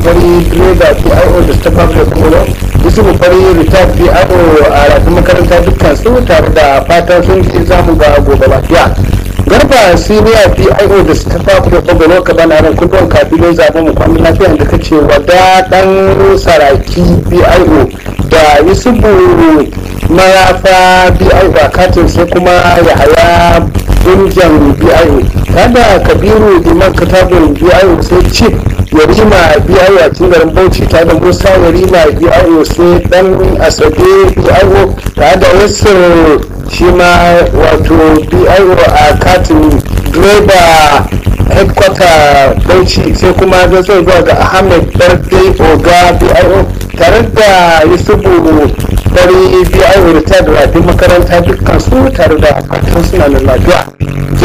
fari direba pio da staff da kuma yusufu fari retired pio a rafin makaranta dukkan su tare da fatan sun ce zamu ga gobe lafiya garba siniya pio da staff da kuma ka bana ran kudin kafin zaben mu kwanan lafiya da kace wada dan saraki pio da yusufu marafa pio a katin sai kuma yahaya injan biyu kada kabiru iman katabun biyu sai chip yarima biyu a cikin garin bauchi ta da musa yarima biyu sai dan asabe biyu ta da wasu shi ma wato biyu a katin direba headquarter bauchi sai kuma zai zuwa ga ahmed birthday oga biyu tare da yusufu bari biyu rita da rafin makaranta dukkan su tare da fatan suna da lafiya